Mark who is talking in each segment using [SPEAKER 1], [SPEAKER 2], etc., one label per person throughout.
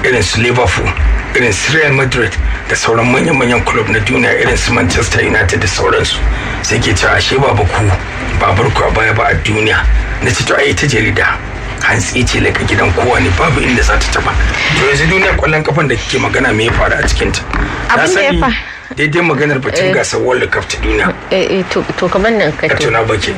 [SPEAKER 1] irin su liverpool irin su real madrid da sauran manyan-manyan club na duniya irin su manchester united da sauransu sai ke cewa ashe ba ku babar ku a baya ba a duniya na ce to ai ta jarida hantsi ce laka gidan kowa ne babu inda za ta taba to yanzu duniya kwallon kafan da kike magana me ya faru a cikin ta
[SPEAKER 2] Abin da ya fa-
[SPEAKER 1] daidai maganar batun gasar world cup ta duniya
[SPEAKER 2] Eh, eh, to to kamar nan ka
[SPEAKER 1] ka
[SPEAKER 2] to.
[SPEAKER 1] tuna baki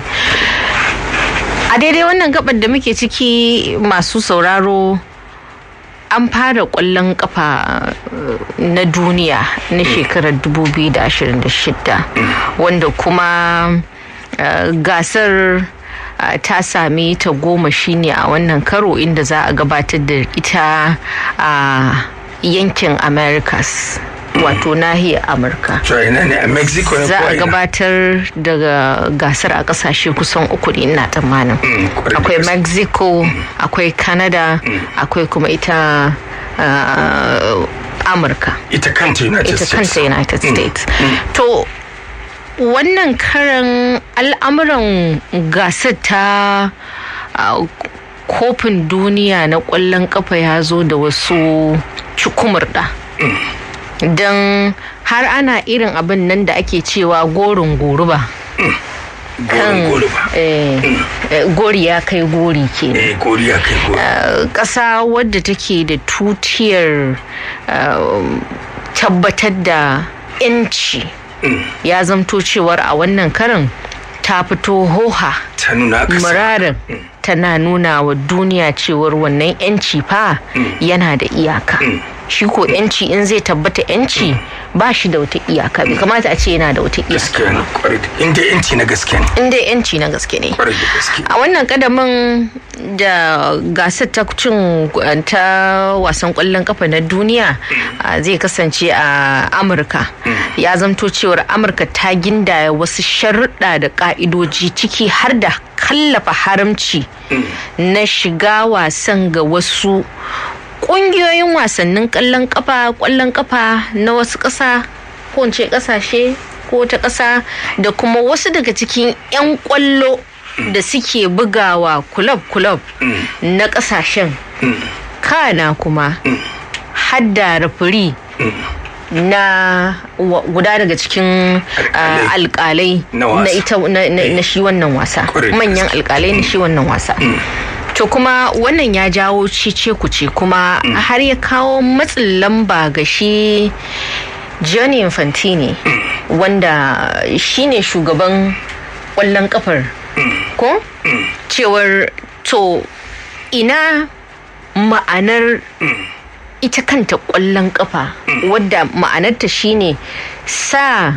[SPEAKER 2] a daidai wannan gabar da muke ciki masu sauraro an fara kwallon kafa eh, na duniya na shekarar 2026 wanda kuma eh, gasar eh, ta sami ta goma shine a wannan karo inda za a gabatar da ita a yankin americas wato nahiyar amurka
[SPEAKER 1] to ina ne a mexico ne
[SPEAKER 2] za
[SPEAKER 1] ko
[SPEAKER 2] a
[SPEAKER 1] ina?
[SPEAKER 2] gabatar da gasar a kasashe kusan uku ne ina tsammanin
[SPEAKER 1] Mm, kwarai da
[SPEAKER 2] akwai
[SPEAKER 1] gaske.
[SPEAKER 2] mexico akwai canada akwai kuma ita uh, amurka
[SPEAKER 1] ita kanta united
[SPEAKER 2] ita
[SPEAKER 1] states
[SPEAKER 2] kanta united states to wannan karan al'amuran gasar ta uh, kofin duniya na kwallon kafa ya zo da wasu cikumurda don har ana irin abin nan da ake cewa gorin goruba
[SPEAKER 1] gorin gori ba
[SPEAKER 2] eh, eh, gori ya kai gori kenan
[SPEAKER 1] eh gori ya kai gori
[SPEAKER 2] Uh, ƙasa wadda take da tutiyar uh, tabbatar da 'yanci ya zamto cewar a wannan karin ta fito hoha
[SPEAKER 1] ta nuna aka sa
[SPEAKER 2] murarin tana nuna wa duniya cewar wannan 'yanci fa yana da iyaka shi ko 'yanci in zai tabbata 'yanci ba shi da wata iyaka bai kamata a ce yana da wata iyaka
[SPEAKER 1] gaskiya ne kwarai da inda yanci na gaske ne
[SPEAKER 2] in dai 'yanci na gaske ne
[SPEAKER 1] kwarai da gaske
[SPEAKER 2] a wannan kadamin da gasar ta cin ta wasan kwallon kafa na duniya a, zai kasance a amurka ya zamto cewar amurka ta gindaya wasu sharuɗa da ƙa'idoji ciki har da kallafa haramci na shiga wasan ga wasu ƙungiyoyin wasannin ƙwallon kafa ƙwallon kafa na wasu ƙasa ko in ce ƙasashe ko ta ƙasa da kuma wasu daga cikin 'yan ƙwallo da suke bugawa kulob-kulob na ƙasashen kana kuma hadda rafiri na wa- guda daga cikin
[SPEAKER 1] Alƙalai.
[SPEAKER 2] ah, alƙalai
[SPEAKER 1] Na wasa.
[SPEAKER 2] na ita na- na na shi wannan wasa
[SPEAKER 1] Correct.
[SPEAKER 2] manyan alƙalai na shi wannan wasa to kuma wannan ya jawo cice kuce kuma har ya kawo matsin lamba ga shi Gianni Infantini wanda shine shugaban ƙwallon kafar ko cewar to ina ma'anar ita kanta ƙwallon kafa wadda ma'anarta shine sa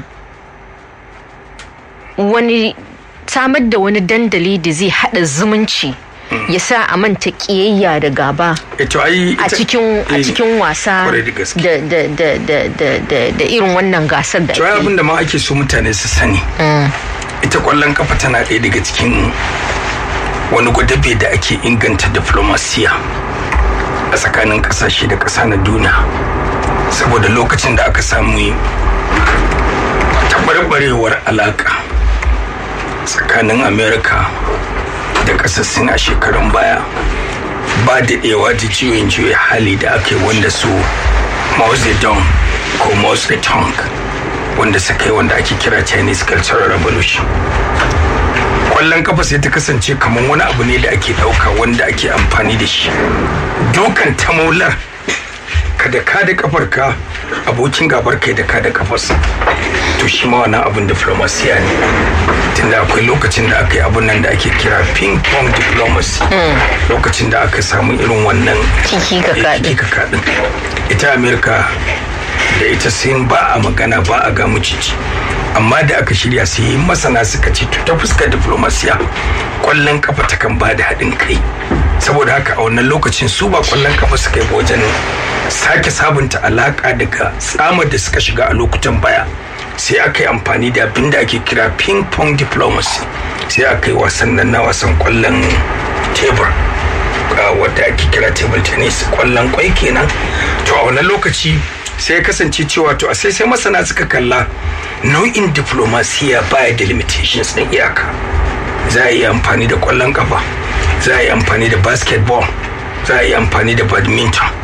[SPEAKER 2] wani samar da wani dandali da zai hada zumunci ya sa a manta kiyayya da gaba
[SPEAKER 1] ito ai
[SPEAKER 2] a
[SPEAKER 1] ita-
[SPEAKER 2] cikin a
[SPEAKER 1] eh,
[SPEAKER 2] cikin wasa
[SPEAKER 1] kwarai da gaske.
[SPEAKER 2] da da da da da da da irin wannan gasar da
[SPEAKER 1] to ai
[SPEAKER 2] ake
[SPEAKER 1] abin da ma ake so mutane su sani ita kwallon kafa tana ɗaya daga cikin wani gwadabe da ake inganta diplomasiya a tsakanin ƙasashe da ƙasa na duniya saboda lokacin da aka samu taɓarɓarewar alaƙa tsakanin amerika da ƙasar sin a shekarun baya ba daɗewa da juyin juya hali da aka yi wanda su Mao Zedong ko Mao Zedong wanda suka yi wanda ake kira Chinese Cultural Revolution. Kwallon kafa sai ta kasance kamar wani abu ne da ake ɗauka wanda ake amfani da shi. Dukan tamaular kada ka da kafarka abokin gabar kai da ka da kafarsa to shi ma wannan abin diplomasiya ne tunda akwai lokacin da aka yi abun nan da ake kira ping pong diplomacy lokacin da aka samu irin wannan
[SPEAKER 2] Kiki ka
[SPEAKER 1] eh,
[SPEAKER 2] kaɗin.
[SPEAKER 1] kiki ka kaɗin ita amerika da ita sin ba a magana ba a ga mucici amma da aka shirya sai masana suka ce to ta fuskar diplomasiya kwallon kafa ta kan ba da haɗin kai saboda haka a wannan lokacin su ba kwallon kafa suka yi ba wajen sake sabunta alaka daga tsamar da suka shiga a lokutan baya sai aka yi amfani da abin da ake kira ping pong diplomacy sai aka yi wasan nan na wasan kwallon tebur uh, wadda ake kira table tennis kwallon kwai kenan to a wannan lokaci sai ya kasance cewa to a sai sai masana suka kalla nau'in diplomasiya baya da limitations na iyaka za a yi amfani da kwallon kafa za a yi amfani da basketball za a yi amfani da badminton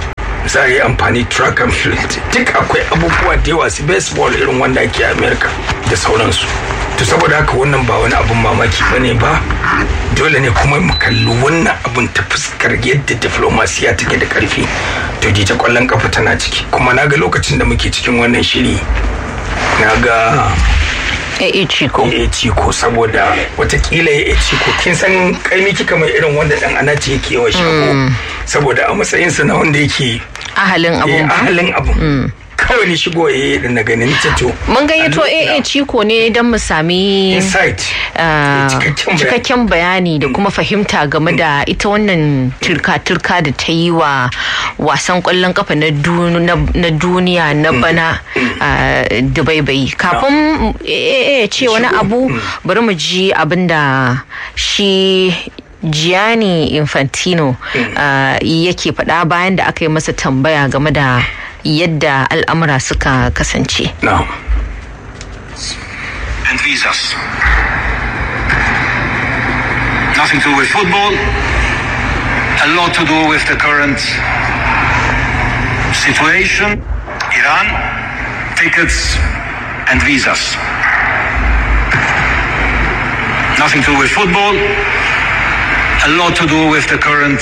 [SPEAKER 1] za a yi amfani track and field duk akwai abubuwa da yawa su baseball irin wanda ake a america da sauransu to saboda haka wannan ba wani abun mamaki ba ne ba dole ne kuma mu kalli wannan abun ta fuskar yadda diplomasiya take da karfi to jita kwallon kafa tana ciki kuma na ga lokacin da muke cikin wannan shiri na ga
[SPEAKER 2] AA Chico.
[SPEAKER 1] AA Chico saboda watakila AA Chico kin san kaimi kika mai irin wanda dan ana ce yake yawan shago saboda a matsayinsa na wanda yake
[SPEAKER 2] Ahalin abun ba.
[SPEAKER 1] ahalin abun kawai ni shigo ya da na ganin to
[SPEAKER 2] Mun gayyato AA Chico ne don mu sami
[SPEAKER 1] insight
[SPEAKER 2] ah,
[SPEAKER 1] cikakken bayani.
[SPEAKER 2] cikakken bayani da kuma fahimta game da ita wannan turka-turka da ta yi wa wasan kwallon kafa na du- na na duniya na bana ah, dubaibai kafin AA ya ce wani abu bari mu ji abin da shi Gianni Infantino ah, yake faɗa bayan da aka yi masa tambaya game da yadda al'amura suka kasance.
[SPEAKER 1] now
[SPEAKER 3] and visas. Nothing to do with football, a lot to do with the current situation, Iran, tickets and visas. Nothing to do with football, a lot to do with the current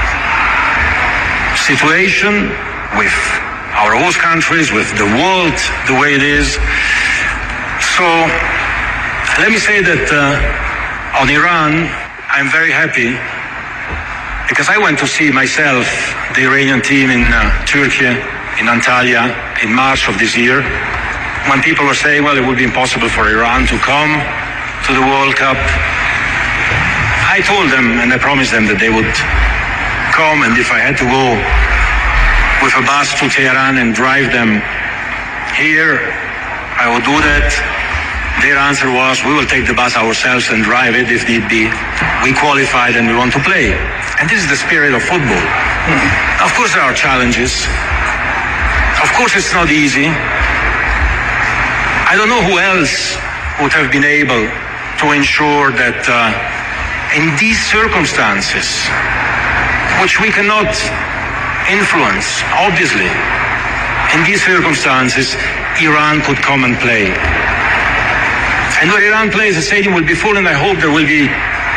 [SPEAKER 3] situation, with our host countries, with the world the way it is. So let me say that uh, on Iran, I'm very happy because I went to see myself the Iranian team in uh, Turkey, in Antalya, in March of this year, when people were saying, well, it would be impossible for Iran to come to the World Cup. I told them and I promised them that they would come, and if I had to go with a bus to Tehran and drive them here, I would do that. Their answer was, we will take the bus ourselves and drive it if need be. We qualified and we want to play. And this is the spirit of football. Of course there are challenges. Of course it's not easy. I don't know who else would have been able to ensure that uh, in these circumstances, which we cannot influence, obviously, in these circumstances, Iran could come and play. And when Iran plays, the stadium will be full, and I hope there will be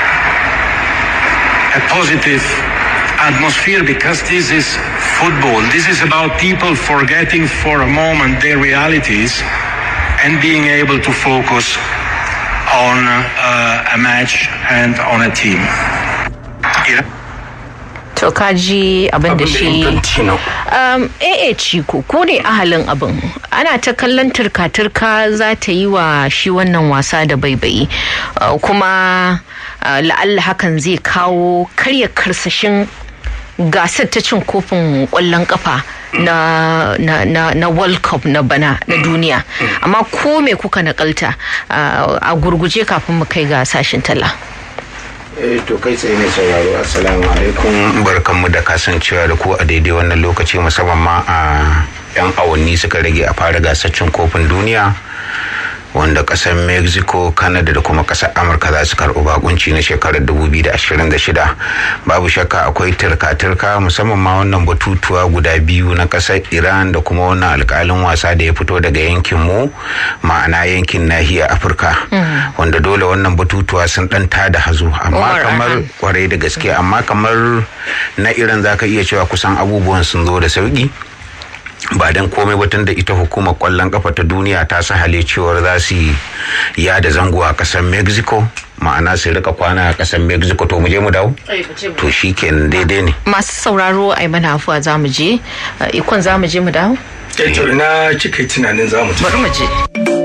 [SPEAKER 3] a positive atmosphere because this is football. This is about people forgetting for a moment their realities and being able to focus on uh, a match and on a team. Iran-
[SPEAKER 2] To kaji abin da
[SPEAKER 1] abin da
[SPEAKER 2] shi
[SPEAKER 1] Infantino
[SPEAKER 2] um, AA Chico ko ne ahalin abin ana ta kallon turka-turka za ta yi wa shi wannan wasa da baibayi uh, kuma uh, la'alla hakan zai kawo karya karsashin gasar ta cin kofin kwallon kafa na, na, na, na world cup na bana na duniya amma ko me kuka nakalta uh, a gurguje kafin mu kai ga sashin talla
[SPEAKER 4] Eh, to kai tsaye mai sauraro assalamu alaikum barkanmu da kasancewa da ku a daidai wannan lokaci musamman ma a yan awanni suka rage a fara gasar cin kofin duniya wanda kasar mexico canada da kuma kasar amurka za su karɓi bakunci na shekarar 2026 babu shakka akwai turka-turka musamman ma wannan batutuwa guda biyu na kasar iran da kuma wannan alkalin wasa da ya fito daga yankin mu ma'ana yankin nahiyar afirka wanda dole wannan batutuwa sun dan tada hazo amma
[SPEAKER 2] Umar
[SPEAKER 4] kamar
[SPEAKER 2] Arhan.
[SPEAKER 4] kwarai da gaske amma kamar na iran zaka iya cewa kusan abubuwan sun zo da sauki ba don komai ba tun da ita hukumar kwallon kafa ta duniya ta sahale cewar za su yi yada zango a kasar mexico ma'ana su rika kwana a kasar mexico to mu je mu dawo to shi kenan daidai ne
[SPEAKER 2] masu sauraro ai mana afuwa za mu je uh, ikon za mu je mu dawo
[SPEAKER 1] eh to ina kika yi tunanin za mu tafi
[SPEAKER 2] bari mu je